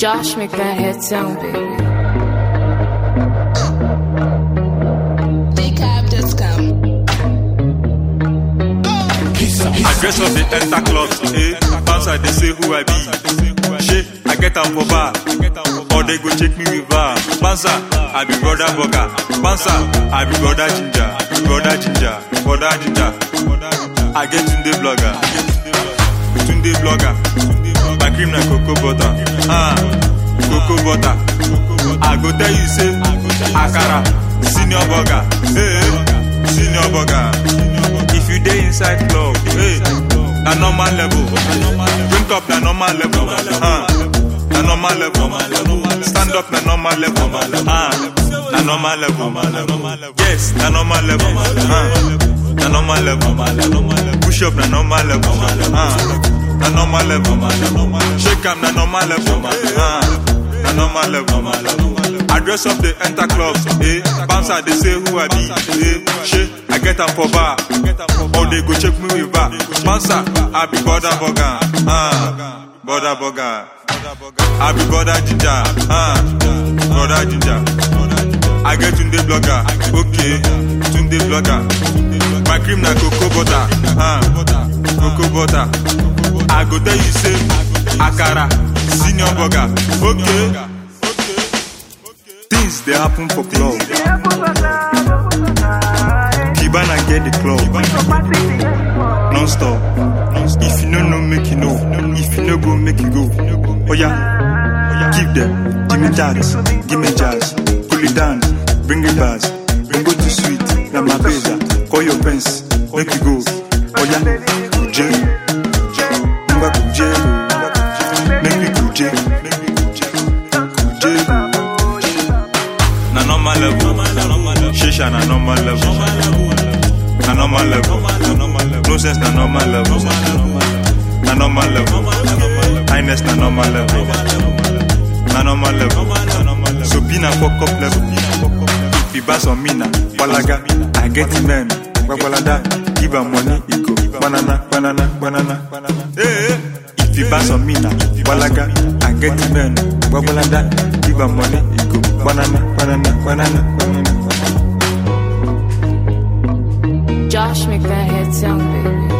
Josh make that head sound baby. I dress up the enter club, eh? Bounce I they say who I be. Shit, I get am for bar, or they go check me with bar. Bouncer, I be brother burger. Bouncer, I be brother ginger, brother ginger, brother ginger. I get Tunde blogger, Tunde blogger. My cream na cocoa butter, ah, cocoa butter. I go tell you say, Akara, senior burger, hey, senior burger. If you dey inside club, hey, na normal level. Drink up na normal level, ah, na normal level. Stand up na normal level, ah, na normal level. Yes, na normal level, ah, na normal level. Push up na normal level, ah, na normal level. Shake am na normal level, ah, na normal level. I dress up the enter clubs, eh? Bouncer they say who I be, eh? Shit, I get am for bar, or they go check me with bar. Bouncer, I be border burger, ah, border burger. I be border ginger, ah, border ginger. I get Tunde blogger, okay, Tunde blogger. My cream na cocoa butter, ah, cocoa butter. I go tell you say, Akara, senior burger, okay. Things they happen for club. Kibana get the club. Non stop. If you no know, make you know. If you no go, make you go. Oh yeah. Give them. Give me that. Give me jazz. Cool it down. Bring it back. Don't go too sweet. Now my pesa. Call your pens. Make you go. Oh yeah. Kuje. Mba kuje. Make me kuje. Make me kuje. Kuje. Na normal level. Shisha na normal level. Na normal level. No sense na normal level. Na normal level. Highness na normal level. Na normal level. So be na fuck up level. If you pass on me na walaga, I get it man. Wagwalada, give am money, e go banana, banana, banana, banana. Hey, hey. If you pass on me na walaga, I get it man. Wagwalada, give am money, e go banana, banana, banana, banana. Josh make that head sound baby.